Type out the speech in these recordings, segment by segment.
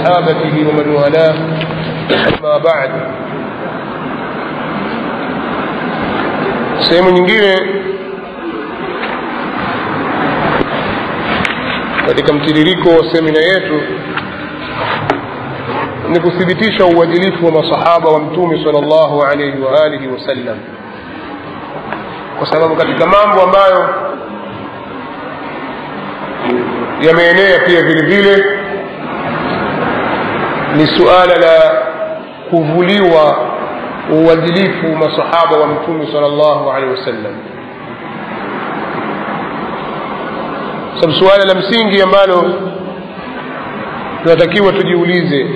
وصحابته ومن والاه أما بعد sehemu nyingine katika mtiririko wa semina yetu ni kuthibitisha uadilifu wa masahaba wa mtume sal llahu alaihi wa alihi wasallam kwa sababu katika mambo ambayo yameenea pia vile vile ni suala la kuvuliwa uadilifu masahaba wa mtume sal llahu alehi wasallam sababu suala la msingi ambalo tunatakiwa tujiulize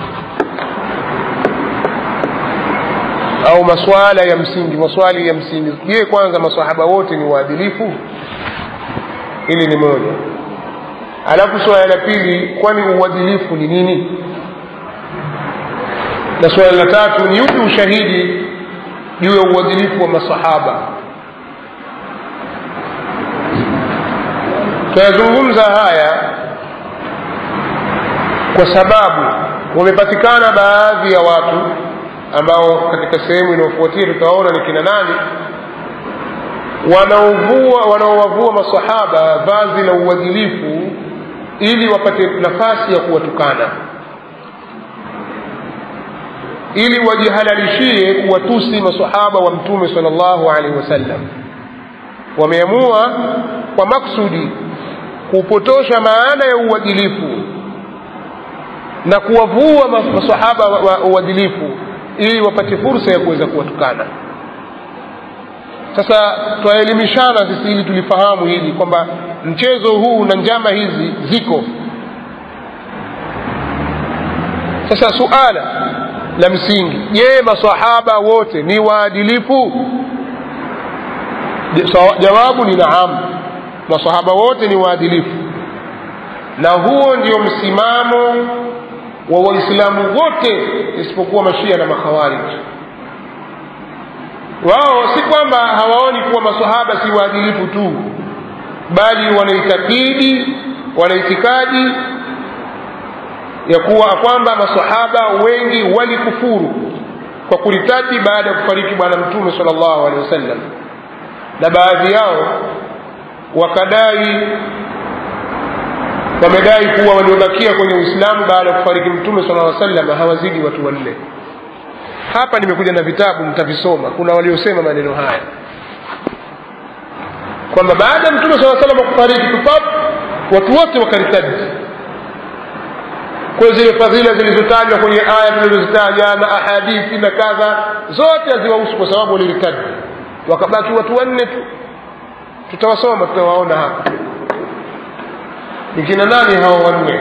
au maswala ya msingi maswali ya msingi je kwanza masahaba wote ni waadilifu hili ni moja alafu swala la pili kwani uadilifu ni nini na swala la tatu ni upi ushahidi juu ya uadilifu wa masahaba tunayazungumza haya kwa sababu wamepatikana baadhi ya watu ambao katika sehemu inayofuatia tutaona ni kina nani wanaovua wanaowavua masahaba vazi la uadilifu ili wapate nafasi ya kuwatukana ili wajihalalishie kuwatusi masahaba wa mtume sal llahu alaihi wasallam wameamua kwa maksudi kupotosha maana ya uadilifu na kuwavua masahaba wa uadilifu ili wapate fursa ya kuweza kuwatukana sasa twaelimishana sisi ili tulifahamu hili kwamba mchezo huu na njama hizi ziko sasa suala la msingi je masahaba wote ni waadilifu jawabu ni naam masahaba wote ni waadilifu na huo ndio msimamo wa waislamu wote isipokuwa mashia na makhawariji wao si kwamba hawaoni kuwa masahaba si waadilifu tu bali wanaitakidi wanaitikadi ya kuwa kwamba masahaba wengi walikufuru kwa kulitaji baada ya kufariki bwana mtume sal llahu alehi wasallam na baadhi yao wakadai wamedai kuwa waliobakia kwenye uislamu baada ya kufariki mtume sala aa sallam hawazidi watu wanne hapa nimekuja na vitabu mtavisoma kuna waliosema maneno haya kwamba baada ya mtume saa salam kufariki tupap watu wote wakaritaji kwa zile fadhila zilizotajwa kwenye aya tulizozitaja na ahadithi na kadha zote haziwahusu kwa sababu waliritaji wakabaki watu wanne tu tutawasoma tutawaona hapa ni kina nani hawa wanne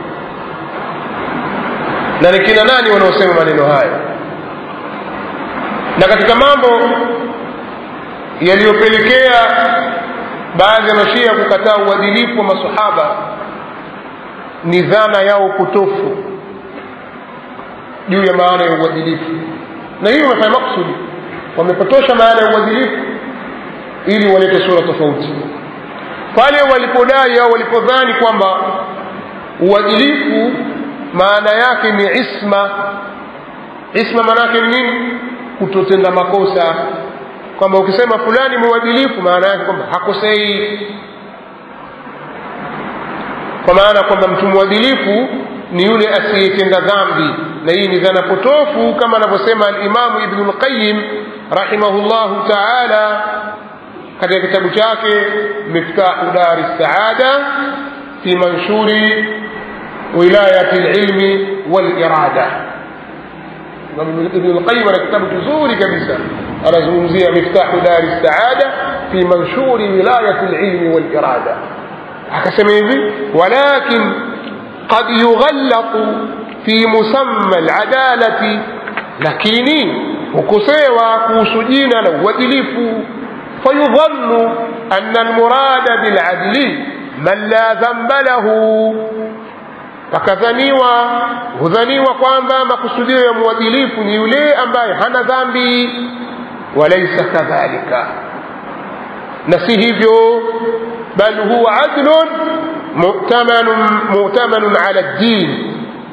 na ni kina nani wanaosema maneno hayo na katika mambo yaliyopelekea baadhi ya mashia kukataa uadilifu wa masahaba ni dhana yao potofu juu ya maana ya uadilifu na hiyo wamefanya maksudi wamepotosha maana ya uadilifu ili walete sura tofauti pale walipodai au walipodhani kwamba uadilifu maana yake ni isma isma maana yake ni nini kutotenda makosa kwamba ukisema fulani mwadilifu maana yake kwamba hakosei kwa maana kwamba mtu mwadilifu ni yule asiyetenda dhambi na hii ni dhana potofu kama anavyosema alimamu ibnu lqayim rahimahullahu taala katika kitabu chake miftahu dari saada fi manshuri wilayati lilmi walirada ibn lqayim ana kitabu kizuri kabisa anazungumzia miftahu dari saada fi manshuri wilayati lilmi walirada akasema hivi walakin qad yughallaqu fi musamma aladalati lakini hukosewa kuhusu jina la uadilifu فيظن أن المراد بالعدل من لا ذنب له pakadhaniwa hudhaniwa kwamba makusudio ya mwadilifu ni yule ambaye hana dhambi walaisa kadhalika na si hivyo bal huwa adlun mu'tamanun mu'tamanun ala ddin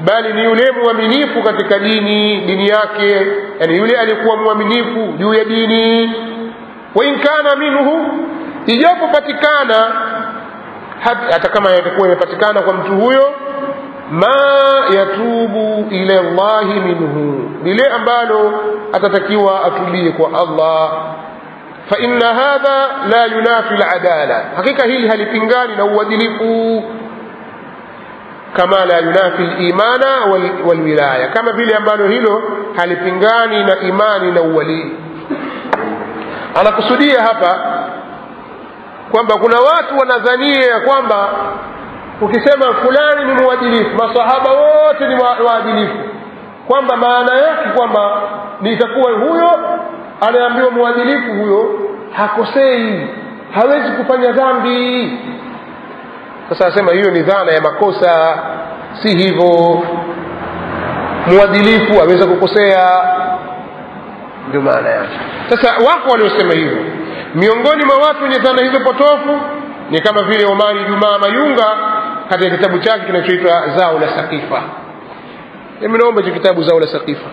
bali ni yule mwaminifu katika dini dini yake yani yule aliyekuwa mwaminifu juu ya dini wa in kana minhu ijapopatikana hata kama yatakuwa imepatikana kwa mtu huyo ma yatubu ila llahi minhu lile ambalo atatakiwa atubie kwa allah faina hadha la yunafi ladala hakika hili halipingani na uadilifu kama la yunafi limana walwilaya kama vile ambalo hilo halipingani na imani na uwalii anakusudia hapa kwamba kuna watu wanadhania ya kwamba ukisema fulani ni mwadilifu masahaba wote ni waadilifu kwamba maana yake kwamba nitakuwa huyo anaambiwa mwadilifu huyo hakosei hawezi kufanya dhambi sasa asema hiyo ni dhana ya makosa si hivyo mwadilifu aweza kukosea ndio maana yake sasa wako waliosema hivyo miongoni mwa watu wenye dhana hizo potofu ni kama vile omari jumaa mayunga katika kitabu chake kinachoitwa zao la sakifa mimi naomba hicho kitabu zao la sakifa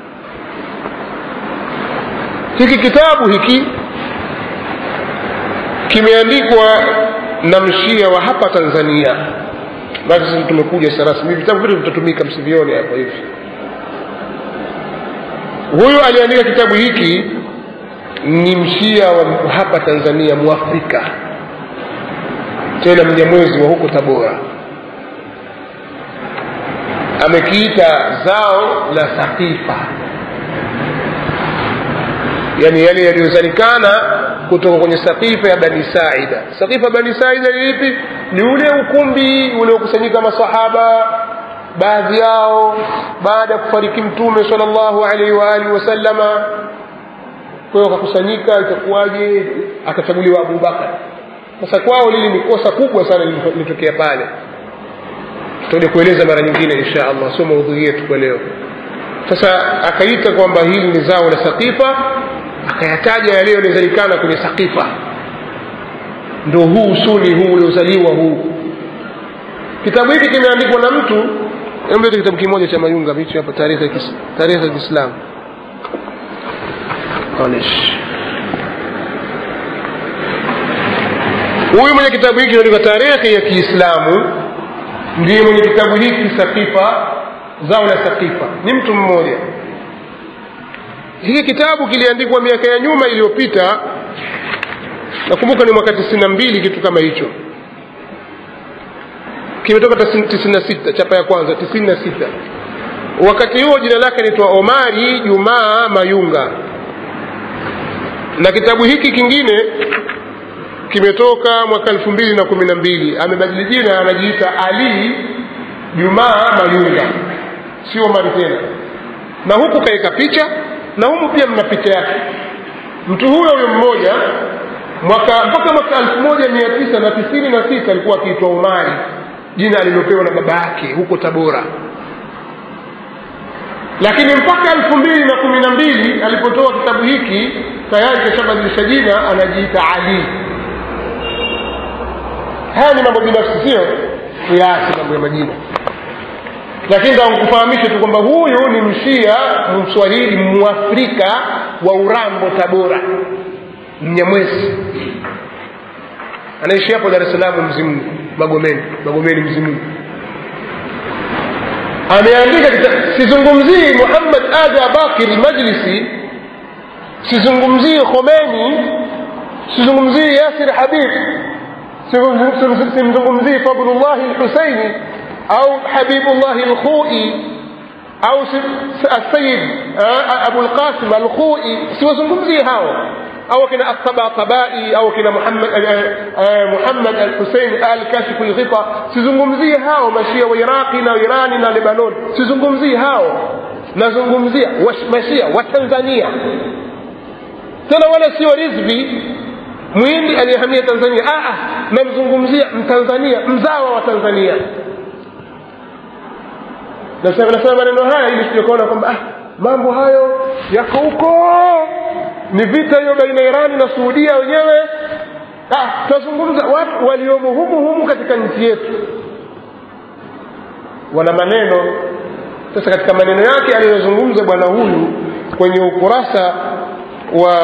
hiki kitabu hiki kimeandikwa na mshia wa hapa tanzania basi sisi tumekuja sasa rasmi vitabu vyote vitatumika msivione hapo hivi huyu aliandika kitabu hiki ni mshia wa hapa tanzania mwafrika tena mnyamwezi wa huko tabora amekiita zao la sakifa yani yale yaliyozalikana kutoka kwenye sakifa ya bani saida sakifa bani saida ni ipi ni ule ukumbi uliokusanyika masahaba baadhi yao baada ya kufariki mtume sal llahu alaihi waalihi wasallama kwa hiyo wakakusanyika itakuwaje akachaguliwa abubakar sasa kwao lili ni kosa kubwa sana lilitokea pale tutakuja kueleza mara nyingine insha allah sio maudhui yetu kwa leo sasa akaita kwamba hili ni zao la sakifa akayataja yale yaliyozalikana kwenye sakifa ndo huu usuni huu uliozaliwa huu kitabu hiki kimeandikwa na mtu emlete kitabu kimoja cha mayunga hichi hapa tarehe ya kiislamu huyu mwenye kitabu hiki kinaandikwa tarehe ya kiislamu ndiye mwenye kitabu hiki sakifa zao la sakifa ni mtu mmoja hiki kitabu kiliandikwa miaka ya nyuma iliyopita nakumbuka ni mwaka tisini na mbili kitu kama hicho kimetoka tisini na sita chapa ya kwanza tisini na sita wakati huo jina lake naitwa omari jumaa mayunga na kitabu hiki kingine kimetoka mwaka elfu mbili na kumi na mbili amebadili jina anajiita ali jumaa mayunga sio omari tena na huku kaweka picha na humu pia mna picha yake mtu huyo huyo mmoja mwaka mpaka mwaka elfu moja mia tisa na tisini na sita alikuwa akiitwa umari jina alilopewa na baba yake huko tabora lakini mpaka elfu mbili na kumi na mbili alipotoa kitabu hiki tayari kashabadilisha jina anajiita ali haya ni mambo binafsi sio kiasi mambo ya majina lakini takufahamishe tu kwamba huyu ni mshia mswahili mwafrika wa urambo tabora mnyamwezi anaishi hapo dar es salaam mzimungu magomeni magomeni mzimungu ameandika sizungumzii muhammad ada bakiri majlisi sizungumzii khomeni sizungumzii yasir habib simzungumzii fadlullahi lhusaini au habibullahi lkhui au السيد أبو القاسم الخوئي siwazungumzii hao au kina الطباطبائي au kina Muhammad Muhammad al-Hussein al-Kashif al-Ghita sizungumzii hao mashia wa Iraqi na Irani na Lebanon sizungumzii hao nazungumzia mashia wa Tanzania tena wala sio rizvi mwindi aliyehamia Tanzania ah namzungumzia mtanzania mzawa wa Tanzania nasema nasema maneno haya ili tujakuona kwamba ah, mambo hayo yako huko ni vita hiyo baina ya irani na suudia wenyewe ah, tunazungumza watu waliomo humu humu katika nchi yetu wana maneno sasa katika maneno yake aliyozungumza bwana huyu kwenye ukurasa wa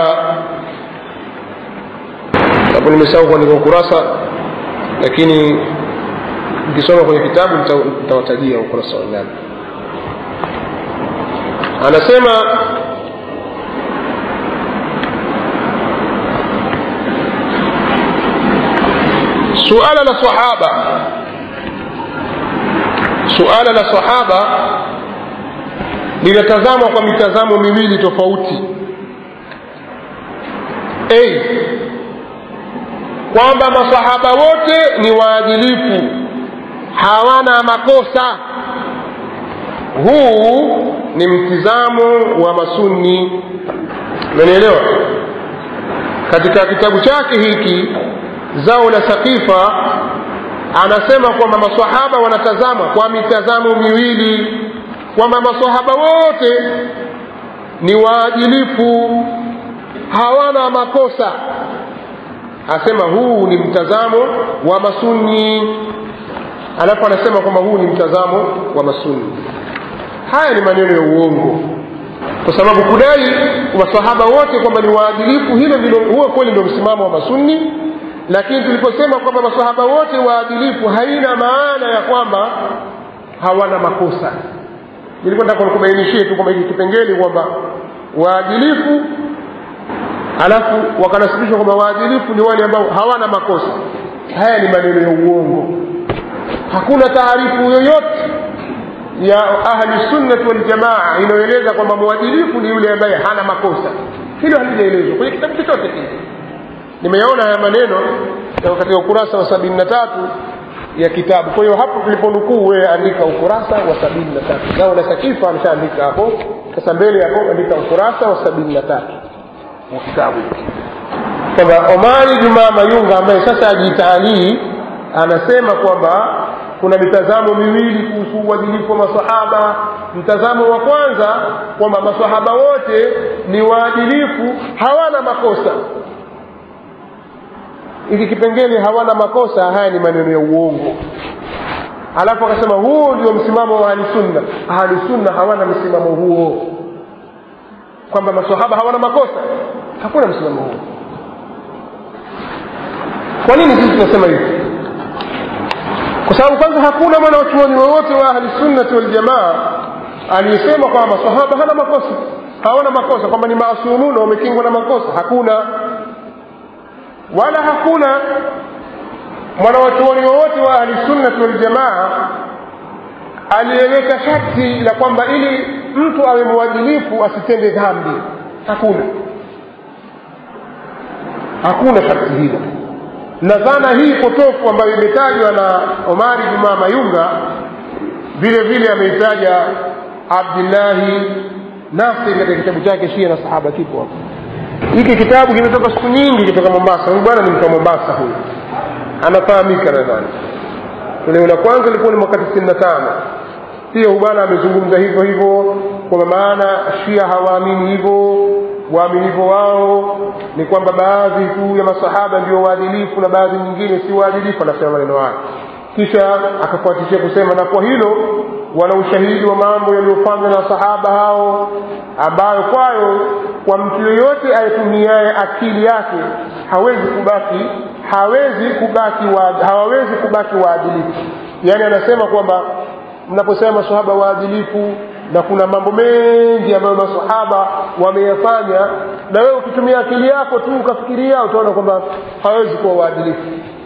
hapo nimesahau kuandika ukurasa lakini nikisoma kwenye kitabu nitawatajia ukurasa wa ngapi anasema suala la sahaba suala la sahaba linatazamwa kwa mitazamo miwili tofauti a kwamba masahaba wote ni waadilifu hawana makosa huu ni mtizamo wa masunni umenielewa katika kitabu chake hiki zao la sakifa anasema kwamba masahaba wanatazama kwa mitazamo miwili kwamba masahaba wote ni waadilifu hawana makosa asema huu ni mtazamo wa masunni alafu anasema kwamba huu ni mtazamo wa masunni haya ni maneno ya uongo kwa sababu kudai masahaba wote kwamba ni waadilifu hilo ndilo huo kweli ndio msimamo wa masunni lakini tuliposema kwamba masahaba wote waadilifu haina maana ya kwamba hawana makosa nilikuwa nataka nikubainishie tu kwamba hiki kipengele kwamba waadilifu alafu wakanasibishwa kwamba waadilifu ni wale ambao hawana makosa haya ni maneno ya uongo hakuna taarifu yoyote ya ahli sunnati waljamaa inayoeleza kwamba mwadilifu ni yule ambaye hana makosa hilo halijaelezwa kwenye kitabu chochote kile nimeyaona haya maneno katika ukurasa wa sabini na tatu ya kitabu kwa hiyo hapo tuliponukuu wewe andika ukurasa wa sabini na tatu nao na sakifa ameshaandika hapo sasa mbele hapo andika ukurasa wa sabini na tatu wa kitabu kwamba omari jumaa mayunga ambaye sasa ajitaalii anasema kwamba kuna mitazamo miwili kuhusu uadilifu wa masahaba mtazamo wa kwanza kwamba masahaba wote ni waadilifu hawana makosa hiki kipengele hawana makosa haya ni maneno ya uongo alafu akasema huo ndio msimamo wa ahlisunna ahlisunna hawana msimamo huo kwamba masahaba hawana makosa hakuna msimamo huo kwa nini sisi tunasema hivi kwa sababu kwanza hakuna mwana wachuoni wowote wa ahlisunnati waljamaa aliyesema kwamba masahaba hana makosa hawana makosa kwamba ni maasumuna wamekingwa na makosa hakuna wala hakuna mwanawachuoni wowote wa ahlisunnati waljamaa aliyeweka sharti la kwamba ili mtu awe mwadilifu asitende dhambi hakuna hakuna sharti hilo na dhana hii potofu ambayo imetajwa na omari jumaa mayunga vile vile ameitaja abdillahi nasir katika kitabu chake shia na sahaba kipo hapo hiki kitabu kimetoka siku nyingi kutoka mombasa huyu bwana ni mtu wa mombasa huyu anafahamika nadhani toleo la kwanza ilikuwa ni mwaka tisini na tano pia huyu bwana amezungumza hivyo hivyo kwa maana shia hawaamini hivyo waaminifu wao ni kwamba baadhi tu ya masahaba ndio waadilifu na baadhi nyingine si waadilifu anasema maneno hayo kisha akafuatishia kusema na kwa hilo wana ushahidi wa mambo yaliyofanywa na sahaba hao ambayo kwayo kwa mtu yoyote ayetumiaye akili yake hawezi kubaki hawezi kubaki wa, hawawezi kubaki waadilifu yaani anasema kwamba mnaposema masahaba waadilifu na kuna mambo mengi ambayo masahaba wameyafanya na wewe ukitumia akili yako tu ukafikiria utaona kwamba hawezi kuwa waadilifu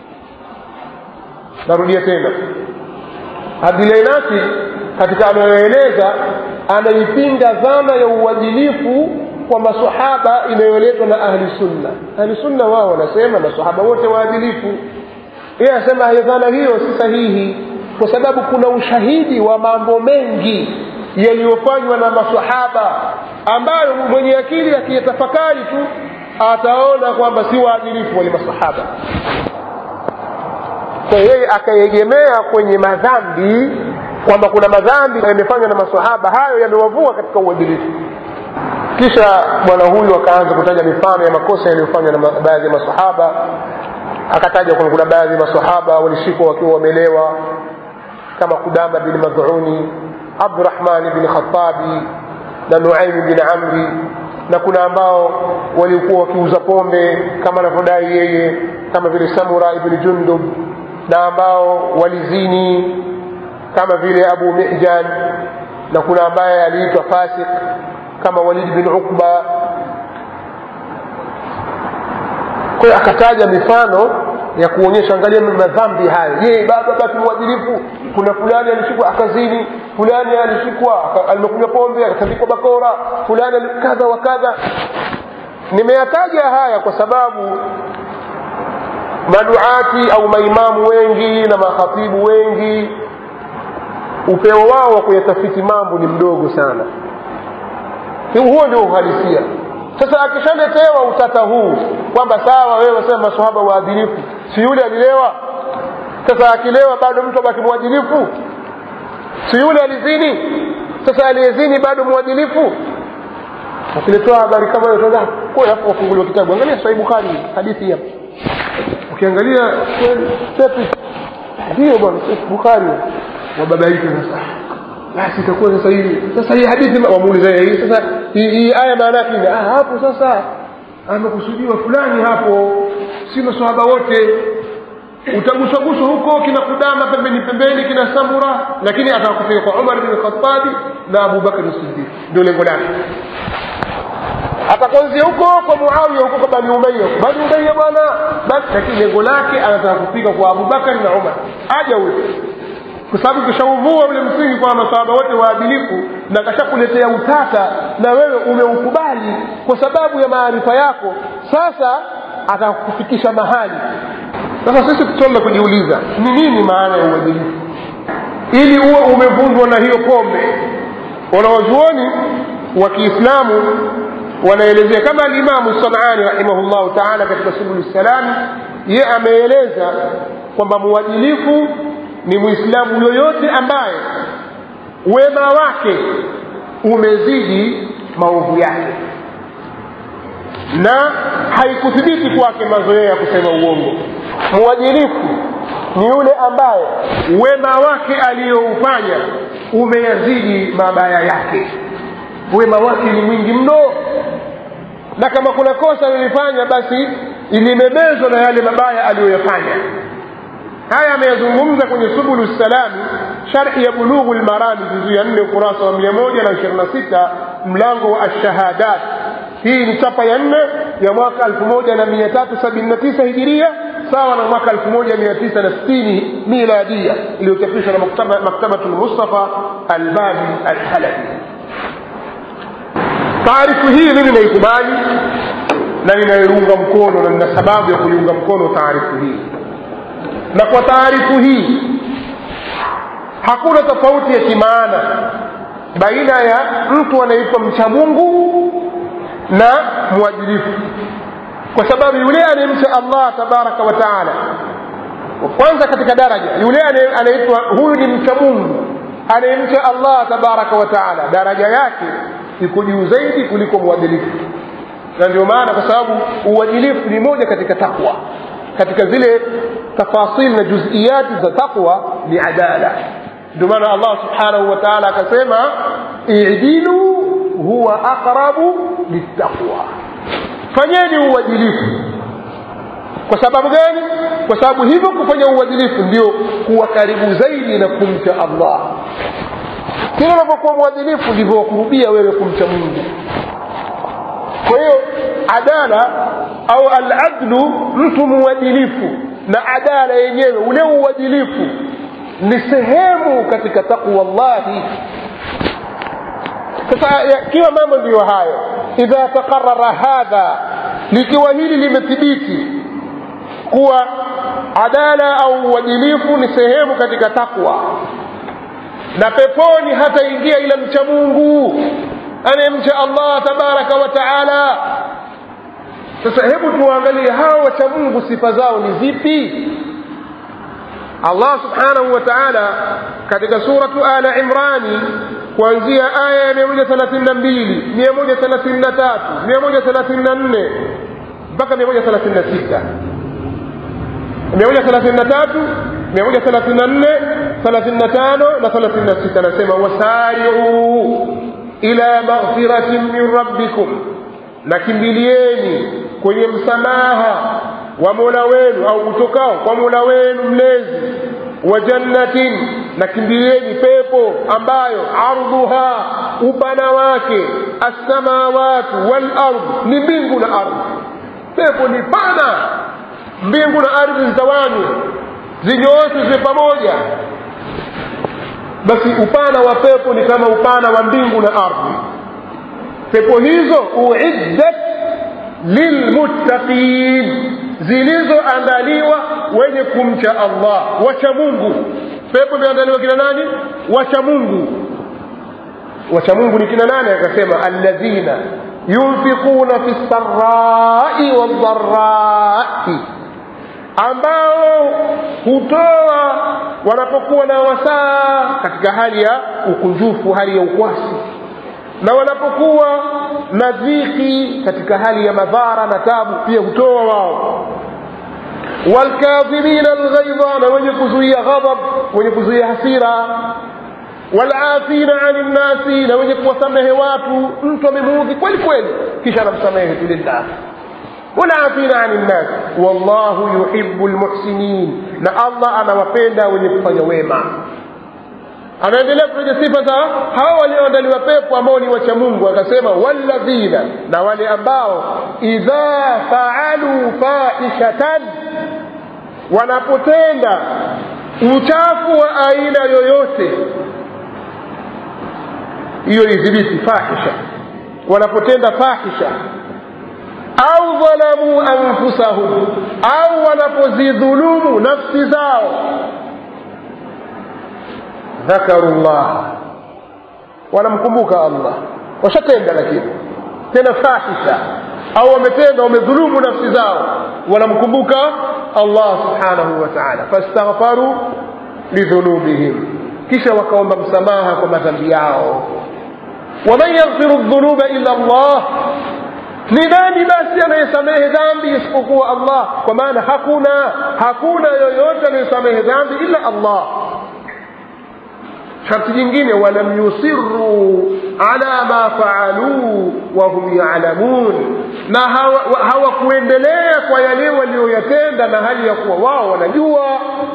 narudia tena abdilainati katika anayoeleza anaipinga dhana ya uadilifu kwa masahaba inayoletwa na ahli sunna ahli sunna wao wanasema masahaba wote waadilifu yeye anasema hiyo dhana hiyo si sahihi kwa sababu kuna ushahidi wa mambo mengi yaliyofanywa na masahaba ambayo mwenye akili akiyatafakari tu ataona kwamba si waadilifu wale masahaba kwa yeye akaegemea kwenye madhambi kwamba kuna madhambi yamefanywa na masahaba hayo yamewavua katika uadilifu kisha bwana huyu akaanza kutaja mifano ya makosa yaliyofanywa na baadhi ya masahaba akataja kwamba kuna baadhi ya masahaba walishikwa wakiwa wamelewa kama kudama bin madhuni abdurahmani bin khatabi na nuaimi bin amri na kuna ambao walikuwa wakiuza pombe kama anavyodai yeye kama vile samura ibni jundub na ambao walizini kama vile abu mijan na kuna ambaye aliitwa fasik kama walid bin uqba kwa hiyo akataja mifano ya kuonyesha angalia madhambi hayo je baba basi mwadilifu kuna fulani alishikwa akazini fulani alishikwa alimekunywa pombe akatandikwa bakora fulani kadha wa kadha nimeyataja haya kwa sababu maduati au maimamu wengi na makhatibu wengi upeo wao wa kuyatafiti mambo ni mdogo sana huo ndio uhalisia sasa akishaletewa utata huu kwamba sawa wewe wasema masahaba waadilifu si yule alilewa sasa akilewa bado mtu abaki mwadilifu si yule alizini sasa aliyezini bado mwadilifu ukiletewa habari kama hiyo toda kwa hapo wafunguliwa kitabu angalia sahih bukhari hadithi hapa ukiangalia tepi ndio bwana sahih bukhari wababaika sasa basi itakuwa sasa hii sasa hii hadithi wamuuliza hii sasa hii aya maana yake ah hapo sasa amekusudiwa fulani hapo si maswahaba wote utaguswaguswa huko kina kudama pembeni pembeni kina samura lakini atakufika kwa umar bin khatabi na abubakar siddiq ndio lengo lake atakuanzia huko kwa muawiya huko kwa bani umaya bani umaya bwana basi lakini lengo lake anataka kufika kwa abubakar na umar aja huyo kwa sababu kishauvua ule msingi kwa masahaba wote waadilifu na kashakuletea utata na wewe umeukubali kwa sababu ya maarifa yako sasa atakufikisha mahali sasa sisi tutaenda kujiuliza ni nini maana ya uadilifu ili uwe umevunjwa na hiyo pombe wanawazuoni wa kiislamu wanaelezea kama alimamu sanani rahimahullahu taala katika subulu salami ye ameeleza kwamba muadilifu ni mwislamu yoyote ambaye wema wake umezidi maovu yake na haikuthibiti kwake mazoea ya kusema uongo mwadilifu ni yule ambaye wema wake aliyoufanya umeyazidi mabaya yake wema wake ni mwingi mno na kama kuna kosa lilifanya basi ilimebezwa na yale mabaya aliyoyafanya haya ameyazungumza kwenye subulu salami sharhi ya bulughu lmarami juzu ya nne ukurasa wa mia moja na ishirini na sita mlango wa alshahadat hii ni chapa ya nne ya mwaka elfu moja na mia tatu sabini na tisa hijiria sawa na mwaka elfu moja mia tisa na sitini miladia iliyochapishwa na maktabatu lmustafa albabi alhalabi taarifu hii mimi naikubali na ninaiunga mkono na nina sababu ya kuiunga mkono taarifu hii na kwa taarifu hii hakuna tofauti ya kimaana baina ya mtu anaitwa mcha mungu na mwadilifu kwa sababu yule anayemcha allah tabaraka wa taala kwanza katika daraja yule anaitwa huyu ni mcha mungu anayemcha allah tabaraka wa taala daraja yake iko juu zaidi kuliko mwadilifu na ndio maana kwa sababu uadilifu ni moja katika takwa katika zile tafasil na juziyati za taqwa ni adala ndio maana allah subhanahu wa taala akasema idilu huwa aqrabu littaqwa fanyeni uadilifu kwa sababu gani kwa sababu hivyo kufanya uadilifu ndio kuwa karibu zaidi na kumcha allah kila unavyokuwa mwadilifu ndivyo wakurubia wewe kumcha mungu kwa hiyo adala au aladlu mtu muadilifu na adala yenyewe ule uadilifu ni sehemu katika taqwa llahi sasa yakiwa mambo ndiyo hayo idha taqarara hadha likiwa hili limethibiti kuwa adala au uadilifu ni sehemu katika takwa na peponi hataingia ila mcha mungu anayemcha allah tabaraka wa taala sasa hebu tuangalie hawa wacha mungu sifa zao ni zipi allah subhanahu wa taala katika suratu ala imrani kuanzia aya ya mia moja thelathini na mbili mia moja thelathini na tatu mia moja thelathini na nne mpaka mia moja thelathini na sita mia moja thelathini na tatu mia moja thelathini na nne 35 na 36 anasema wasari'u ila maghfiratin min rabbikum na kimbilieni kwenye msamaha wa mola wenu au utokao kwa mola wenu mlezi wa jannatin na kimbilieni pepo ambayo ardhuha upana wake assamawatu wal ardh ni mbingu na ardhi pepo ni pana mbingu na ardhi zitawanywe zinyooshwe ziwe pamoja basi upana wa pepo ni kama upana wa mbingu na ardhi pepo hizo uiddat lilmuttaqin zilizoandaliwa wenye kumcha allah wacha mungu pepo imeandaliwa kina nani wacha mungu wacha mungu ni kina nani akasema alladhina yunfiquna fi lsarai waldharai ambao hutoa wanapokuwa na wasaa katika hali ya ukunjufu hali ya ukwasi na wanapokuwa na dhiki katika hali ya madhara na tabu pia hutoa wao walkadhimina alghaidha na wenye kuzuia ghadhab wenye kuzuia hasira walafina ani nnasi na wenye kuwasamehe watu mtu amemuudhi kweli kweli kisha anamsamehe tu lillah والعافين عن الناس والله يحب المحسنين na allah anawapenda wenye kufanya wema anaendelea kutaja sifa za hawa walioandaliwa pepo ambao ni wacha mungu akasema walladhina na wale ambao idha faalu faishatan wanapotenda uchafu wa aina yoyote hiyo idhibiti fahisha wanapotenda fahisha au dhalamu anfusahum au wanapozidhulumu nafsi zao dhakaru llah wanamkumbuka allah washatenda lakini tena fahisha au wametenda wamedhulumu nafsi zao wanamkumbuka allah subhanahu wa taala fastaghfaru lidhunubihim kisha wakaomba msamaha kwa madhambi yao waman yaghfiru dhunuba illa llah ni nani basi anayesamehe dhambi isipokuwa allah kwa maana hakuna hakuna yoyote anayesamehe dhambi ila allah sharti jingine walam yusiruu ala ma faaluu wahum yalamun na hawakuendelea hawa kwa yale walioyatenda na hali ya kuwa wao wanajua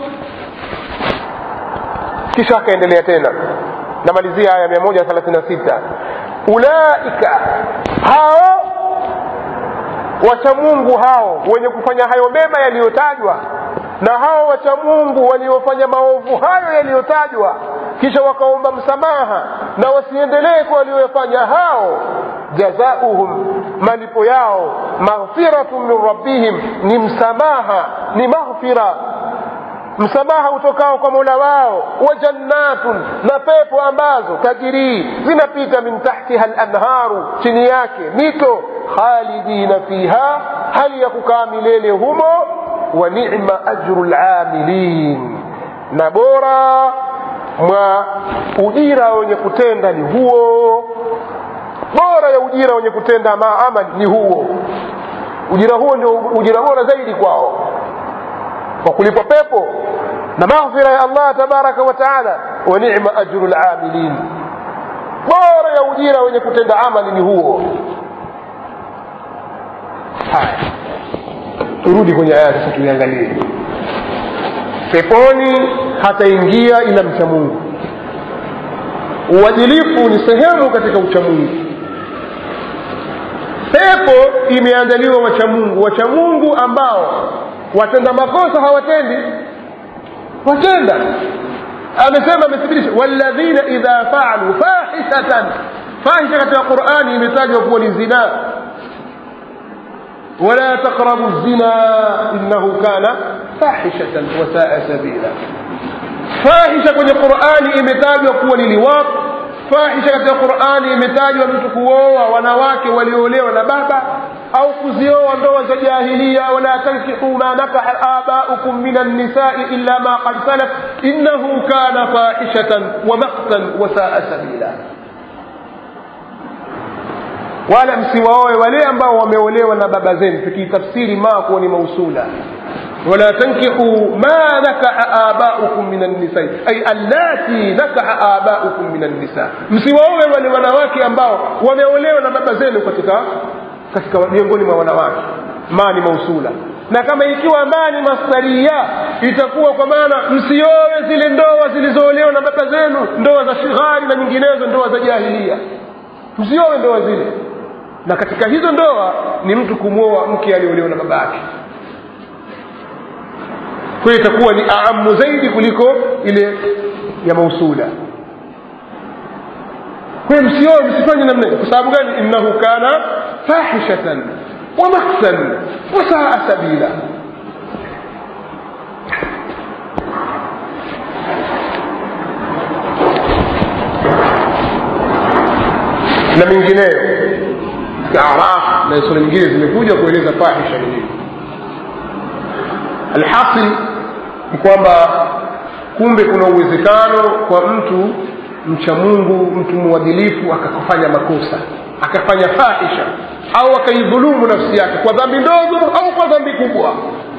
kisha akaendelea tena namalizia aya mia moja thelathini na sita ulaika hao wachamungu hao wenye kufanya hayo mema yaliyotajwa na hao wachamungu waliofanya maovu hayo yaliyotajwa kisha wakaomba msamaha na wasiendelee kwa walioyafanya hao jazauhum malipo yao maghfiratun min rabbihim ni msamaha ni maghfira msamaha utokao kwa mola wao wa jannatun na pepo ambazo tajirii zinapita min tahtiha lanharu chini yake mito khalidina fiha hali ya kukaa milele humo wa nima ajru lamilin na bora mwa ujira wenye kutenda ni huo bora ya ujira wenye kutenda maamali ni huo ujira huo ndio ujira bora zaidi kwao kwa kulipwa pepo na maghfira ya allah tabaraka wa taala wa nima ajru lamilin bora ya ujira wenye kutenda amali ni huo haya turudi kwenye aya sasa tuiangalie peponi hataingia ila mcha mungu uadilifu ni sehemu katika uchamungu pepo imeandaliwa wachamungu wachamungu ambao watenda makosa hawatendi watenda amesema amethibitisha walladhina idha faalu fahishatan fahisha katika qurani imetajwa kuwa ni zinaa ولا تقربوا الزنا إنه كان فاحشة وساء سبيلا فاحشة kwenye Qur'ani imetajwa kuwa ni liwaq fahisha katika Qur'ani imetajwa mtu kuoa wanawake walioolewa na baba au kuzioa ndoa za jahilia wala tankihu ma nakaha abaukum min an-nisa'i illa ma qad salaf innahu kana fahishatan wa maqtan wa sa'a sabila wala msiwaoe wale ambao wameolewa na baba zenu tukiitafsiri maa kuwa ni mausula ولا تنكحوا ما نكح آباؤكم من النساء أي اللاتي نكح آباؤكم من النساء msiwaowe wale wanawake ambao wameolewa na baba zenu katika katika miongoni mwa wanawake ma ni mausula na kama ikiwa ma ni masdaria itakuwa kwa maana msiowe zile ndoa zilizoolewa na baba zenu ndoa za shighari na nyinginezo ndoa za jahilia msiowe ndoa zile na katika hizo ndoa ni mtu kumwoa mke aliolewa na baba yake kwa hiyo itakuwa ni aamu zaidi kuliko ile ya mausula kwa hiyo msioe msifanye namna kwa sababu gani innahu kana fahishatan wa maksan wa saa sabila na mengineyo katika araf na sura nyingine zimekuja kueleza fahisha ni nini alhasil ni kwamba kumbe kuna uwezekano kwa mtu mcha mungu mtu mwadilifu akafanya makosa akafanya fahisha au akaidhulumu nafsi yake kwa dhambi ndogo au kwa dhambi kubwa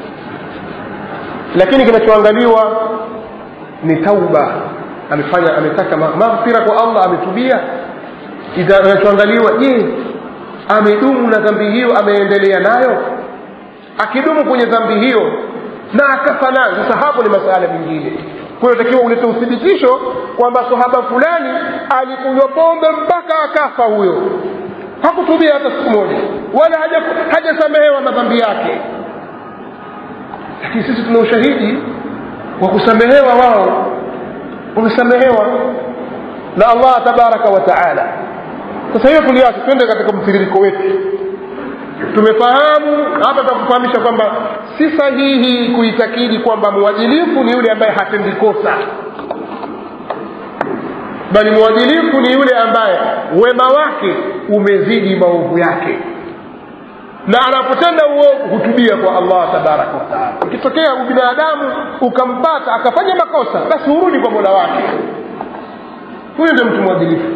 lakini kinachoangaliwa ni tauba amefanya ametaka maghfira kwa allah ametubia kinachoangaliwa je amedumu na dhambi hiyo ameendelea nayo akidumu kwenye dhambi hiyo na akafa nayo sasa hapo ni masala mengine kwa hiyo takiwa ulete uthibitisho kwamba sahaba fulani alikunywa pombe mpaka akafa huyo hakutubia hata siku moja wala hajasamehewa haja madhambi yake lakini sisi tuna ushahidi wa kusamehewa wao wamesamehewa na allah tabaraka wa taala sasa hiyo tuliache twende katika mtiririko wetu tumefahamu hapa takufahamisha kwamba si sahihi kuitakidi kwamba mwadilifu ni yule ambaye hatendi kosa bali mwadilifu ni yule ambaye wema wake umezidi maovu yake na anapotenda uovu hutubia kwa allah tabaraka wataala ikitokea ubinadamu ukampata akafanya makosa basi hurudi kwa mola wake huyu ndio mtu mwadilifu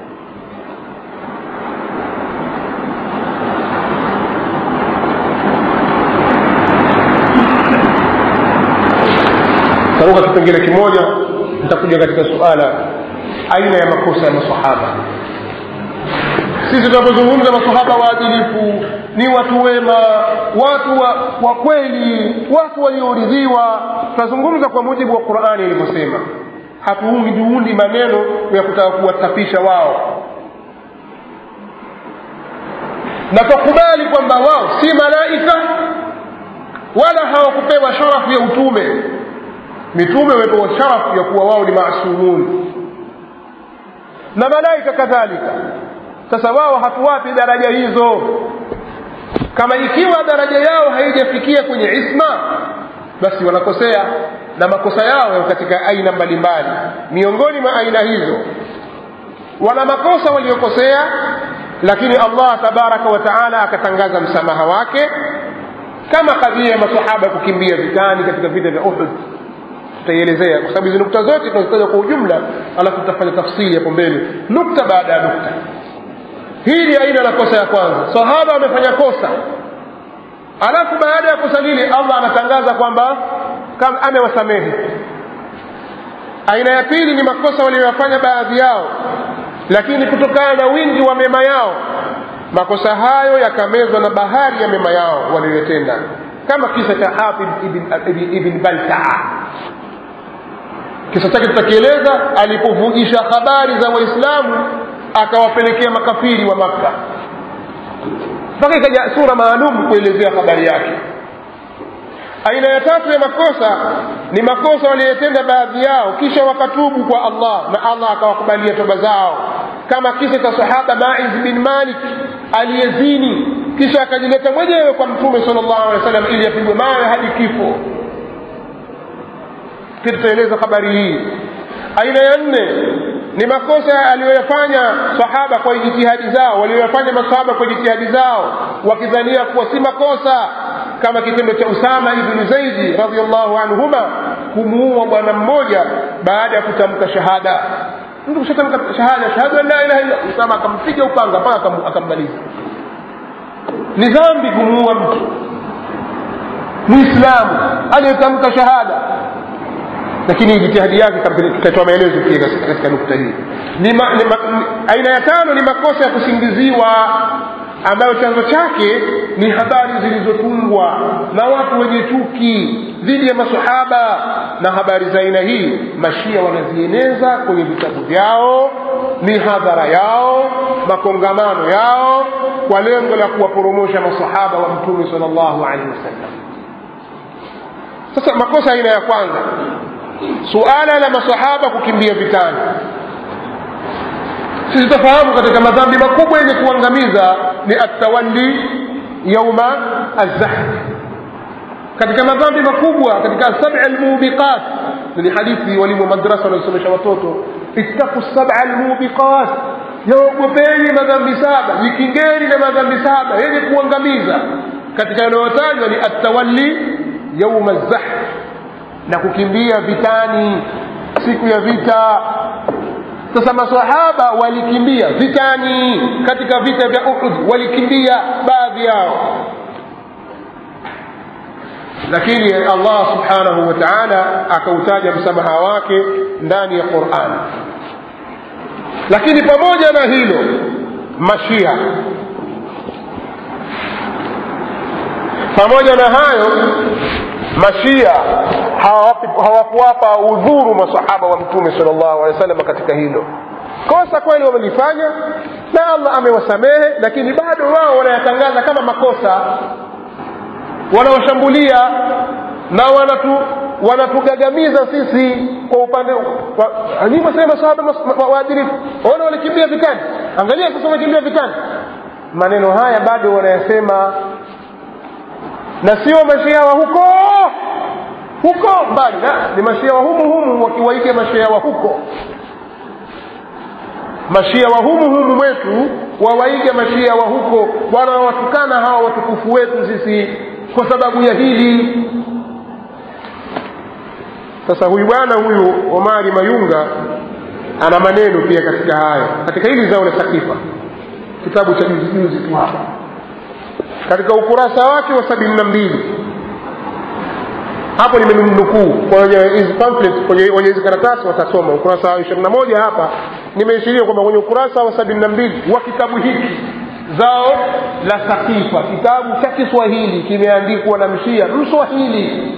taruka kipengele kimoja nitakuja katika suala aina ya makosa ya masahaba sisi tunapozungumza masahaba waadilifu ni watu wema watu wa, wa kweli watu walioridhiwa tunazungumza kwa mujibu wa qurani ilivyosema hatuundiundi maneno ya kutaka kuwatapisha wao na tukubali kwamba wao si malaika wala hawakupewa sharafu ya utume mitume wamepewa sharafu ya kuwa wao ni maasumun na malaika kadhalika sasa wao hatuwapi daraja hizo kama ikiwa daraja yao haijafikia kwenye isma basi wanakosea na makosa yao katika aina mbalimbali miongoni mwa aina hizo wana makosa waliokosea lakini allah tabaraka wa taala akatangaza msamaha wake kama kadhia ya masahaba kukimbia vitani katika vita vya uhud tutaielezea kwa sababu hizi nukta zote tunazitaja kwa ujumla alafu tutafanya tafsiri hapo mbele nukta baada ya nukta hii ni aina la kosa ya kwanza sahaba amefanya kosa alafu baada ya kosa lile allah anatangaza kwamba amewasamehe aina ya pili ni makosa walioyafanya baadhi yao lakini kutokana na wingi wa mema yao makosa hayo yakamezwa na bahari ya mema yao walioyatenda kama kisa cha hafidh ibn, ibn, ibn baltaa kisa chake tutakieleza alipovujisha habari za waislamu akawapelekea makafiri wa makka mpaka ikaja sura maalum kuelezea habari yake aina ya tatu ya makosa ni makosa waliyotenda baadhi yao kisha wakatubu kwa allah na allah akawakubalia toba zao kama kisa cha sahaba maiz bin malik aliyezini kisha akajileta mwenyewe kwa mtume sal llahu alehi wa sallam ili apigwe mawe hadi kifo pia tutaeleza habari hii aina ya nne ni makosa aliyoyafanya sahaba kwa jitihadi zao walioyafanya masahaba kwa jitihadi zao wakidhania kuwa si makosa kama kitendo cha usama ibnu zaidi radiallahu anhuma kumuua bwana mmoja baada ya kutamka shahada mtu kushatamka shahada shahadu an la ilaha illa usama akampiga upanga mpaka akammaliza ni dhambi kumuua mtu muislamu aliyetamka shahada lakini jitihadi yake ikatoa maelezo pia katika nukta hii ni ma, ni ma, ni, aina ya tano ni makosa ya kusingiziwa ambayo chanzo chake ni habari zilizotungwa na watu wenye chuki dhidi ya masahaba na habari za aina hii mashia wanazieneza kwenye vitabu vyao mihadhara yao makongamano yao kwa lengo la kuwaporomosha masahaba wa mtume sal llahu alehi wasallam sasa makosa aina ya kwanza suala la masahaba kukimbia vitani sisi tafahamu katika madhambi makubwa yenye kuangamiza ni atawalli yauma alzahf katika madhambi makubwa katika sabi almubiqat ni hadithi walimu wa madrasa wanaosomesha watoto ittaku saba almubiqat yaogopeni madhambi saba jikingeni na madhambi saba yenye kuangamiza katika yanayotajwa ni atawalli yauma alzahf na kukimbia vitani siku ya vita sasa masahaba walikimbia vitani katika vita vya uhud walikimbia baadhi yao lakini allah subhanahu wa taala akautaja msamaha wake ndani ya quran lakini pamoja na hilo mashia pamoja na hayo mashia hawakuwapa udhuru masahaba wa mtume sal llahu alehi wa sallam katika hilo kosa kweli wamelifanya na allah amewasamehe lakini bado wao wanayatangaza kama makosa wanawashambulia na wanatu wanatugagamiza sisi kwa upande nyinyi wasema masahaba waadilifu waona walikimbia vitani angalia sasa wamekimbia vitani maneno haya bado wanayasema na sio mashia wa huko huko mbali na ni mashia wa humu humu wakiwaiga mashia wa huko mashia wa humu humu mwetu wawaiga mashia wa huko wanawatukana hawa watukufu wetu sisi kwa sababu ya hili sasa huyu bwana huyu omari mayunga ana maneno pia katika hayo katika hili zao la sakifa kitabu cha juzi juzi tu hapa katika ukurasa wake wa sabini na mbili hapo nimemnukuu kwenye hizi pamphlet kwenye wenye hizi karatasi watasoma ukurasa wa ishirini na moja hapa nimeishiria kwamba kwenye ukurasa wa sabini na mbili wa kitabu hiki zao la sakifa kitabu cha kiswahili kimeandikwa na mshia mswahili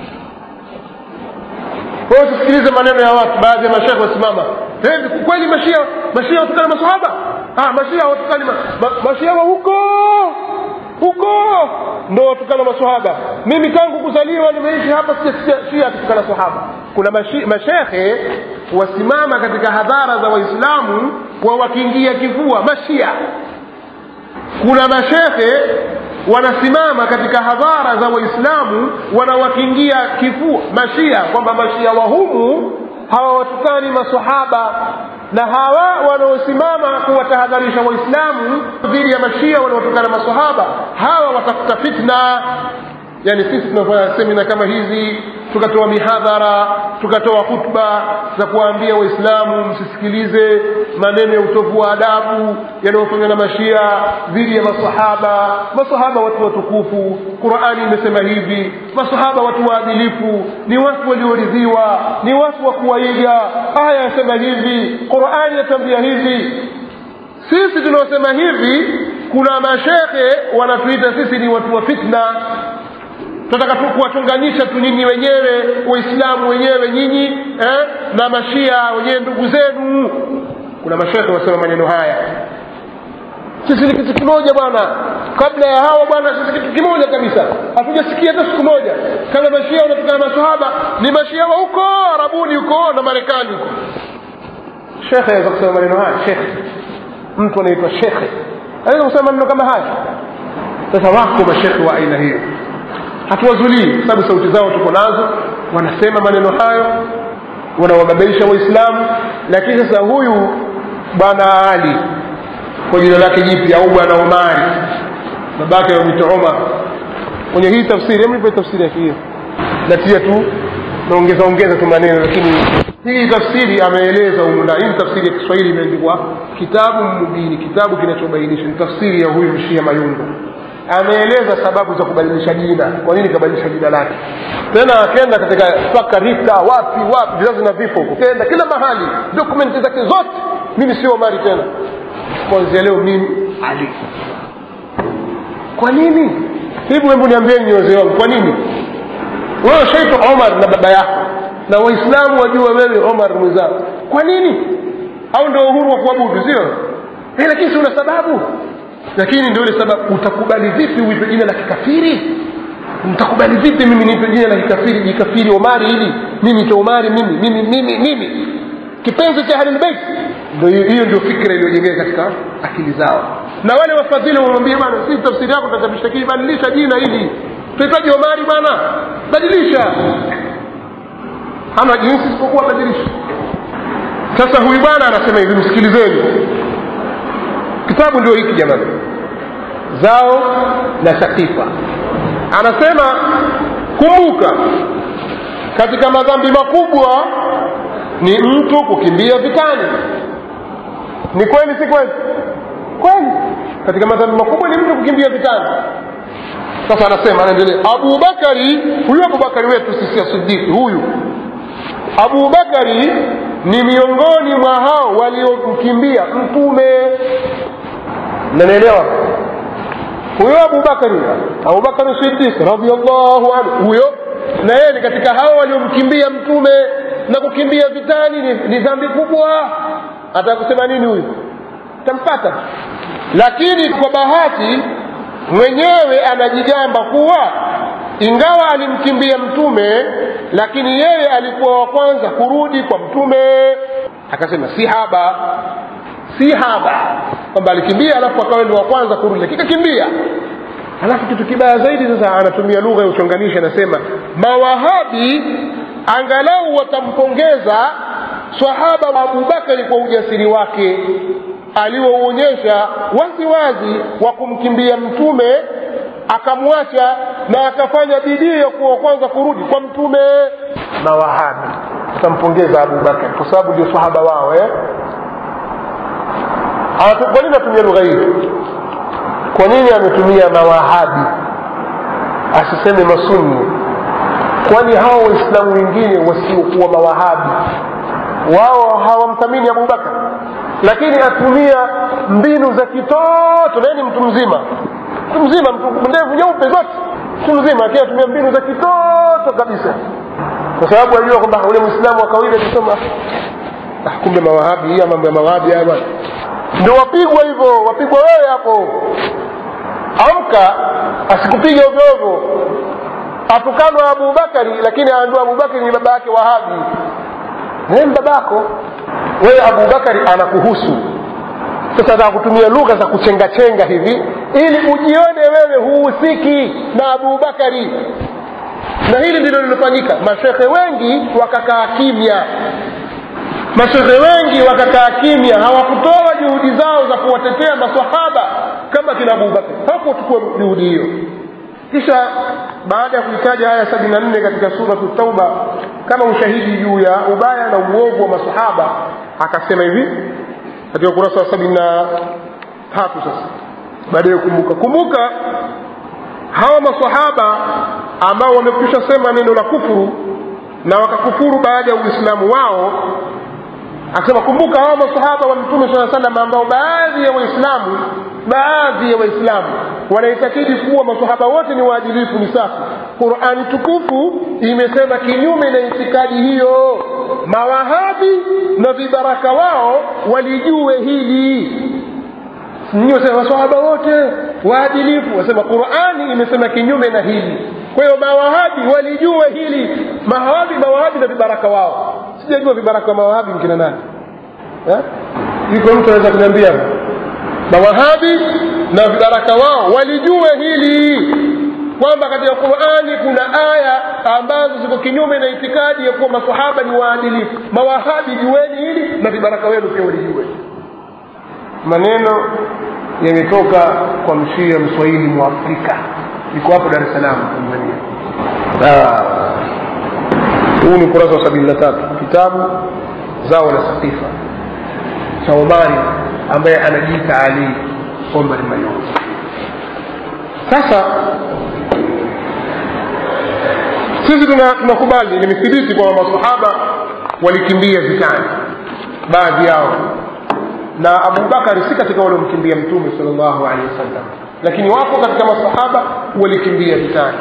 kwa hiyo tusikilize maneno ya watu baadhi ya mashekhe wasimama kweli mashia mashia watukana masahaba ah, mashia watukani ma, ma, mashia wa huko huko ndo watukana masahaba mimi tangu kuzaliwa nimeishi hapa sijasikia shia akitukana sahaba kuna mashi, mashekhe wasimama katika hadhara za waislamu wawakingia kifua mashia kuna mashekhe wanasimama katika hadhara za waislamu wanawakingia kifua mashia kwamba mashia wa humu hawawatukani masahaba na hawa wanaosimama kuwatahadharisha waislamu dhidi ya mashia wanaotokana masahaba hawa watafuta fitna yani sisi tunafanya semina kama hizi tukatoa mihadhara tukatoa hutba za kuwaambia waislamu msisikilize maneno ya utovu wa adabu yanayofanywa na mashia dhidi ya masahaba masahaba watu watukufu qurani imesema hivi masahaba watu waadilifu ni watu walioridhiwa ni watu wa kuwaiga aya yasema hivi qurani yatambia hivi sisi tunaosema hivi kuna mashekhe wanatuita sisi ni watu wa fitna tunataka tu kuwachunganisha tu nyinyi wenyewe waislamu wenyewe nyinyi eh, na mashia wenyewe ndugu zenu kuna mashekhe wasema maneno haya sisi ni kitu kimoja bwana kabla ya hawa bwana sisi kitu kimoja kabisa hatujasikia hata siku moja kama mashia wanatokana na masahaba ni mashia wa huko arabuni huko na marekani huko shekhe aweza kusema maneno haya shekhe mtu anaitwa shekhe aweza kusema maneno kama haya sasa wako mashekhe wa aina hiyo hatuwazulii kwa sababu sauti zao tuko nazo wanasema maneno hayo wanawababaisha waislamu lakini sasa huyu bwana ali kwa jina lake jipya au bwana omari babake wamwita omar kwenye hii tafsiri mnipe tafsiri yake hiyo natia tu naongeza ongeza tu maneno lakini hii tafsiri ameeleza humu ndani hii ni tafsiri ya kiswahili imeandikwa kitabu mubini kitabu kinachobainisha ni tafsiri ya huyu mshia mayungu ameeleza sababu za kubadilisha jina kwa nini kabadilisha jina lake tena akenda katika mpaka rika wapi wapi vizazi na vifo ukenda kila mahali dokumenti zake zote mimi sio omari tena kwanzia leo mimi ali kwa nini hivi hebu niambieni wazee wangu kwa nini wewe ushaitwa omar na baba yako na waislamu wajua wewe omar mwenzako kwa nini au ndio uhuru wa kuabudu sio eh, lakini si una sababu lakini ndio ile sababu utakubali vipi uitwe jina la kikafiri mtakubali vipi mimi niitwe jina la kikafiri jikafiri omari hili mimi to omari mimi mimi mimi mimi kipenzi cha ahlulbeit ndio hiyo hiyo ndio fikra iliyojengeka katika akili zao na wale wafadhili wamwambia bwana si tafsiri yako tatabishtakii badilisha jina hili tuhitaji omari bwana badilisha hana jinsi isipokuwa badilisha sasa huyu bwana anasema hivi msikilizeni kitabu ndio hiki jamani zao la sakifa anasema kumbuka katika madhambi makubwa ni mtu kukimbia vitani ni kweli si kweli kweli katika madhambi makubwa ni mtu kukimbia vitani sasa anasema anaendelea abubakari huyu abubakari wetu sisi ya sidiki huyu abubakari ni miongoni mwa hao waliomkimbia mtume nanaelewa huyo abubakari abubakari sidik radiallahu anhu huyo na yeye ni katika hao waliomkimbia mtume na kukimbia vitani ni, ni dhambi kubwa ataka kusema nini huyu tampata lakini kwa bahati mwenyewe anajigamba kuwa ingawa alimkimbia mtume lakini yeye alikuwa wa kwanza kurudi kwa mtume akasema si haba si haba kwamba alikimbia alafu akawa ndio wa kwanza kurudi lakini kakimbia alafu kitu kibaya zaidi sasa anatumia lugha ya uchonganishi anasema mawahabi angalau watampongeza swahaba wa abubakari kwa ujasiri wake aliouonyesha wazi wazi wa kumkimbia mtume akamwacha na akafanya bidii ya kuwa kwanza kurudi kwa mtume mawahabi tutampongeza abubakar kwa sababu ndio sahaba wao eh? kwa nini atumia lugha hii kwa nini ametumia mawahabi asiseme masunni kwani hawa waislamu wengine wasiokuwa mawahabi wao hawamthamini abubakar lakini atumia mbinu za kitoto naye ni mtu mzima mtu mzima mtu ndevu nyeupe zote mtu mzima lakini atumia mbinu za kitoto kabisa kwa sababu ajua kwamba ule mwislamu wa kawaida akisoma ah, kumbe mawahabi hii mambo ya mawahabi haya bwana ndio wapigwa hivyo wapigwa wewe hapo amka asikupiga ovyoovyo atukanwa abubakari lakini aandua abubakari ni baba yake wahabi naye babako wewe abubakari anakuhusu sasa ataka kutumia lugha za kuchengachenga hivi ili ujione wewe huhusiki na abubakari na hili ndilo lilofanyika mashekhe wengi wakakaa kimya mashekhe wengi wakakaa kimya hawakutoa juhudi zao za kuwatetea masahaba kama kina abubakari hawakuchukua juhudi hiyo kisha baada ya kuitaja haya sabini na nne katika suratu tauba kama ushahidi juu ya ubaya na uovu wa masahaba akasema hivi katika ukurasa wa sabini na tatu sasa baadaye kumbuka kumbuka hawa masahaba ambao wamekwisha sema neno la kufuru na wakakufuru baada ya uislamu wao akasema kumbuka hawa masahaba wa mtume saa salam ambao baadhi ya waislamu baadhi ya waislamu wanaitakidi kuwa masahaba wote ni waadilifu ni safi qurani tukufu imesema kinyume na itikadi hiyo mawahabi na vibaraka wao walijue hili wasema masahaba wote waadilifu wasema qurani imesema kinyume na hili kwa hiyo mawahabi walijue hili mawahabi mawahabi na vibaraka wao sijajua vibaraka wa mawahabi mkina nani yuko mtu anaweza kuniambia mawahabi na vibaraka wao walijue hili kwamba katika qurani kuna aya ambazo ziko kinyume na itikadi ya kuwa masahaba ni waadilifu mawahabi jueni hili na vibaraka wenu pia walijue maneno yametoka kwa mshia mswahili mwafrika iko hapo dar es salaam tanzania huu ni ukurasa wa sabini na tatu kitabu zao la sakifa cha omari ambaye anajiita ali omar mayungu sasa sisi tuna- tunakubali nimethibiti kwamba masahaba walikimbia vitani baadhi yao na abubakari si katika waliomkimbia mtume sal llahu alehi wasallam lakini wapo katika masahaba walikimbia vitani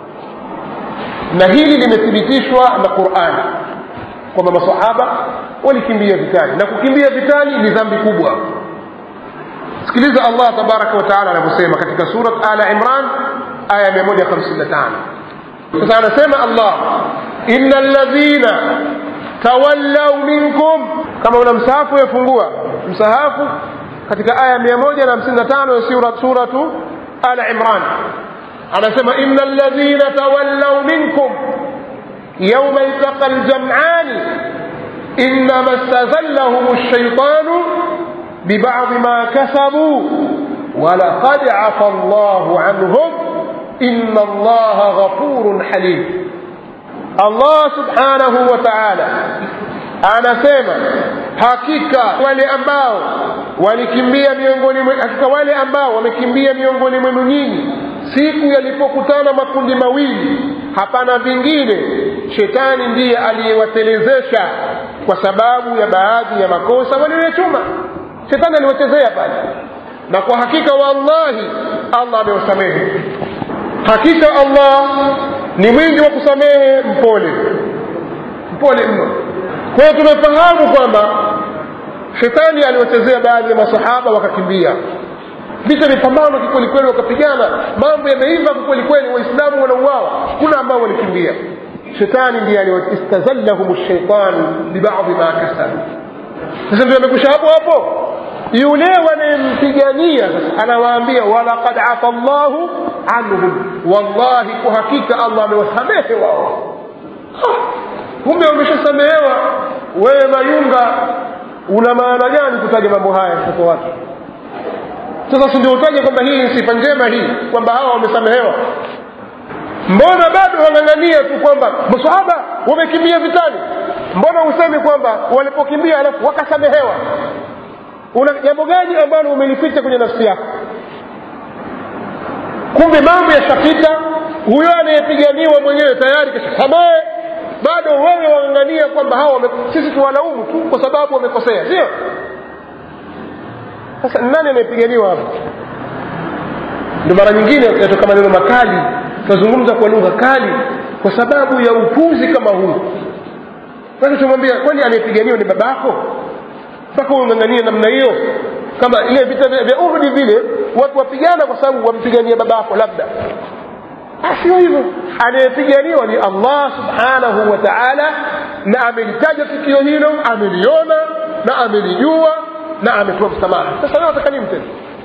na hili limethibitishwa na qurani kwamba masahaba walikimbia vitani na kukimbia vitani ni dhambi kubwa sikiliza allah tabaraka wa taala anavyosema katika surat ala imran aya 155 sasa anasema allah ina ladhina tawallau minkum kama una msahafu yafungua msahafu katika aya 155 ya sura, suratu ala imran anasema ina ladhina tawallau minkum yauma iltaqa ljamani إنما استزلهم الشيطان ببعض ما كسبوا ولقد عفى الله عنهم إن الله غفور حليم الله سبحانه وتعالى anasema hakika wale ambao walikimbia miongoni mwe- hakika wale ambao wamekimbia miongoni mwenu nyinyi siku yalipokutana makundi mawili hapana vingine shetani ndiye aliyewatelezesha kwa sababu ya baadhi ya makosa walioyachuma shetani aliwachezea pale na kwa hakika wallahi allah amewasamehe hakika allah ni mwingi wa kusamehe mpole mpole mno kwa hiyo tumefahamu kwamba shetani aliwachezea baadhi ya masahaba wakakimbia vita vipambano kikwelikweli wakapigana mambo yameiva kikwelikweli waislamu wanauawa kuna ambao walikimbia shetani ndiye istazallahum shaitanu bibadhi ma kasabu sasa ndio amekusha hapo hapo yule wanayempigania sasa anawaambia walaqad afa llahu anhum wallahi kwa hakika allah amewasamehe wao kumbe wameshasamehewa wewe mayunga una maana gani kutaja mambo haya mtoto wake sasa si ndio utaje kwamba hii ni sifa njema hii kwamba hawa wamesamehewa mbona bado wang'ang'ania tu kwamba masahaba wamekimbia vitani mbona usemi kwamba walipokimbia alafu wakasamehewa una jambo gani ambalo umelificha kwenye nafsi yako kumbe mambo yashapita huyo anayepiganiwa mwenyewe tayari kashasamehe bado wewe wang'ang'ania kwamba hawa wame, sisi tuwalaumu tu kwa sababu wamekosea sio sasa nani anayepiganiwa hapa ndio mara nyingine yatoka maneno makali tunazungumza kwa lugha kali kwa sababu ya upuzi kama huu sasa tumwambia kwani anayepiganiwa ni babako mpaka ung'ang'anie namna hiyo kama ile vita vya vya uhudi vile watu wapigana kwa sababu wampigania babako labda sio hivyo anayepiganiwa ni allah subhanahu wa taala na amelitaja tukio hilo ameliona na amelijua na ametoa msamaha sasa leo ataka nini tena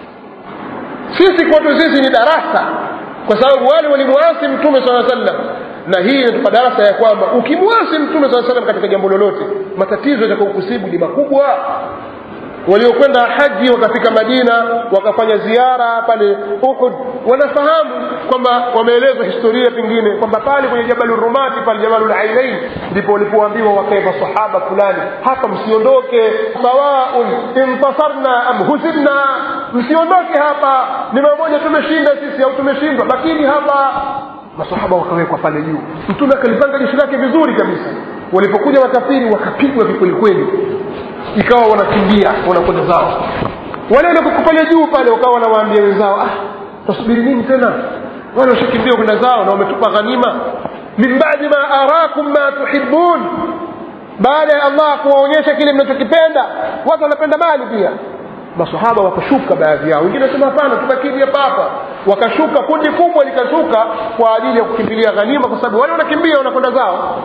sisi kwetu sisi ni darasa kwa sababu wale walimwasi mtume saa sallam na hii inatupa darasa ya kwamba ukimwasi mtume saa salam katika jambo lolote matatizo yatakaokusibu ni makubwa waliokwenda haji wakafika madina wakafanya ziara pale uhud wanafahamu kwamba wameelezwa historia pengine kwamba pale kwenye jabalu rumati pale jabalu lainain ndipo walipoambiwa wakae masahaba fulani hapa msiondoke sawaun intasarna am huzimna msiondoke hapa ni mamoja tumeshinda sisi au tumeshindwa lakini hapa masahaba wakawekwa pale juu mtume akalipanga jeshi lake vizuri kabisa walipokuja makafiri wakapigwa kikwelikweli ikawa wanakimbia wanakwenda zao wale waliokuwa pale juu pale wakawa wanawaambia wenzao ah tasubiri nini tena wale washakimbia kwenda zao na wametupa ghanima min badi ma arakum ma tuhibun baada ya allah kuwaonyesha kile mnachokipenda watu wanapenda mali pia masahaba wakashuka baadhi yao wengine wasema hapana tubakini hapa hapa wakashuka kundi kubwa likashuka kwa ajili ya kukimbilia ghanima kwa sababu wale wanakimbia wanakwenda zao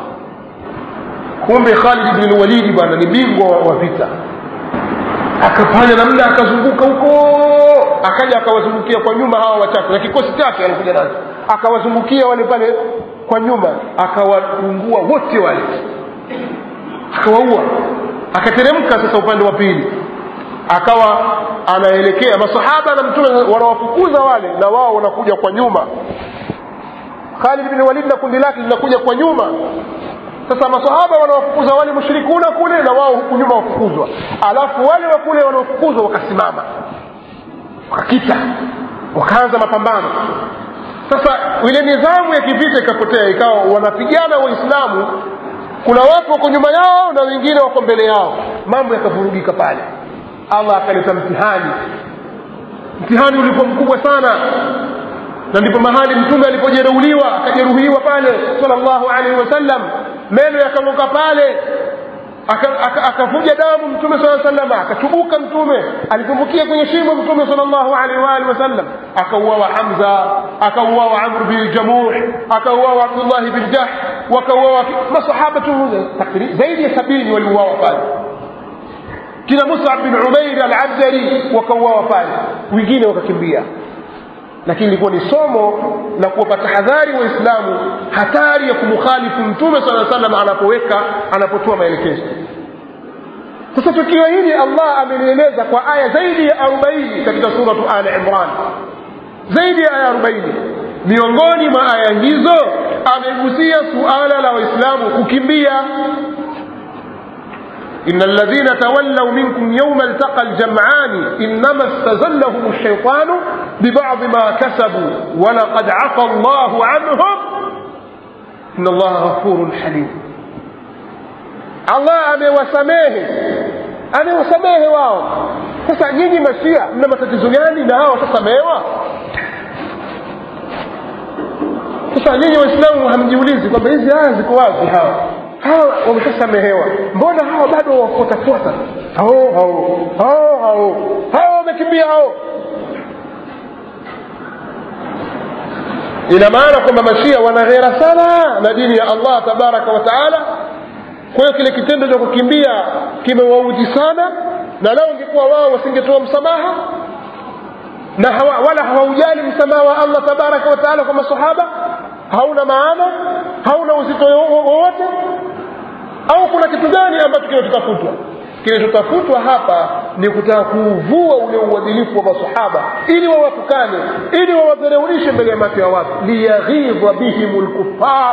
kumbe khalid bni lwalidi bwana ni bingwa wa, wa vita akafanya namna akazunguka huko akaja akawazungukia kwa nyuma hawa wachache na kikosi chake alikuja nacho akawazungukia wale pale kwa nyuma akawaungua wote wale akawaua akateremka sasa upande wa pili akawa anaelekea masahaba na mtume wanawafukuza wale na wao wanakuja kwa nyuma khalid bin walid na kundi lake linakuja kwa nyuma sasa masahaba wanawafukuza wale mushrikuna kule na wao huku nyuma wafukuzwa alafu wale wa kule wanaofukuzwa wakasimama wakakita wakaanza mapambano sasa ile nidhamu ya kivita ikapotea ikawa wanapigana waislamu kuna watu wako nyuma yao na wengine wako mbele yao mambo yakavurugika pale allah akaleta mtihani mtihani ulikuwa mkubwa sana na ndipo mahali mtume alipojeruhiwa akajeruhiwa pale salllahu alaihi wasallam meno yakang'oka pale akavuja damu mtume saa salama akachubuka mtume alitumbukia kwenye shimo mtume salllahu alaihi waalihi wasallam akauawa hamza akauawa amr bin jamuh akauawa abdullahi bin jah wakauawa masahaba tu zaidi ya sabini waliuawa pale kina musab bin umair alabdari wakauawa pale wengine wakakimbia lakini ilikuwa ni somo la kuwapa tahadhari waislamu hatari ya kumkhalifu mtume saa salam anapoweka anapotoa maelekezo sasa tukio hili allah amelieleza kwa aya zaidi ya arobaini katika suratu ali imran zaidi ya aya arobaini miongoni mwa aya hizo amegusia suala la waislamu kukimbia إن الذين تولوا منكم يوم التقى الجمعان إنما استزلهم الشيطان ببعض ما كسبوا ولقد عفى الله عنهم إن الله غفور حليم الله amewasamehe amewasamehe wao sasa nyinyi mashia mna matatizo gani na hao watasamehewa sasa nyinyi waislamu hamjiulizi kwamba hizi aya ziko wapi hawa hawa wameshasamehewa mbona hawa bado wafuatafuata hao hao hao hao hao wamekimbia hao ina maana kwamba mashia wanaghera sana na dini ya allah tabaraka wa taala kwa hiyo kile kitendo cha kukimbia kimewaudhi sana na lao ingekuwa wao wasingetoa msamaha na hawa, wala hawaujali msamaha wa allah tabaraka wa taala kwa masahaba hauna maana hauna uzito wowote au kuna kitu gani ambacho kinachotafutwa kinachotafutwa hapa ni kutaka kuuvua ule uadilifu wa masahaba ili wawatukane ili wawadhereulishe mbele ya macho ya watu liyaghidha bihim lkufar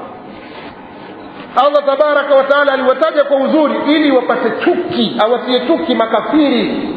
allah tabaraka wataala aliwataja kwa uzuri ili wapate chuki awatie chuki makafiri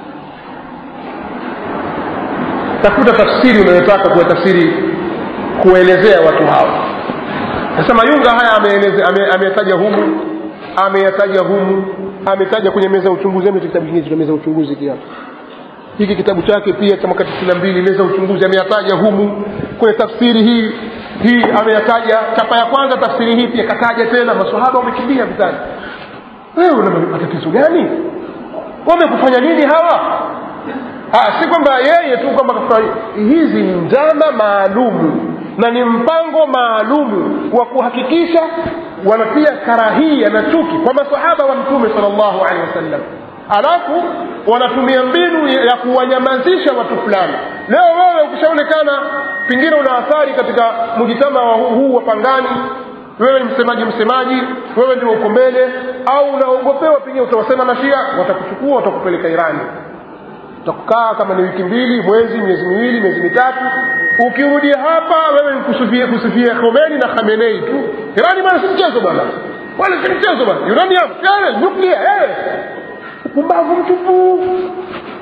tafuta tafsiri unayotaka kuwa tafsiri kuelezea watu hawa sasa mayunga haya ameyataja ame, ame humu ameyataja humu ametaja kwenye meza ya uchunguzi ame kitabu kingine cha meza ya uchunguzi kia hiki kitabu chake pia cha mwaka tisini na mbili meza ya uchunguzi ameyataja humu kwenye tafsiri hii hii ameyataja chapa ya kwanza tafsiri hii pia kataja tena masahaba wamekimbia vitani wewe una matatizo gani wamekufanya nini hawa ha, si kwamba yeye tu kwamba hizi ni njama maalumu na ni mpango maalumu wa kuhakikisha wanatia karahia na chuki kwa masahaba wa mtume sal llahu alehi wasallam alafu wanatumia mbinu ya kuwanyamazisha watu fulani leo wewe ukishaonekana pengine una athari katika mujitama wa huu wa pangani wewe ni msemaji msemaji wewe ndio uko mbele au unaogopewa pengine utawasema mashia watakuchukua watakupeleka irani utakukaa kama ni wiki mbili mwezi miezi miwili miezi mitatu ukirudi hapa wewe kusufia kusufia Khomeini na Khamenei tu Irani bwana si mchezo bwana wala si mchezo bwana uranium yale nuclear eh upumbavu mtupu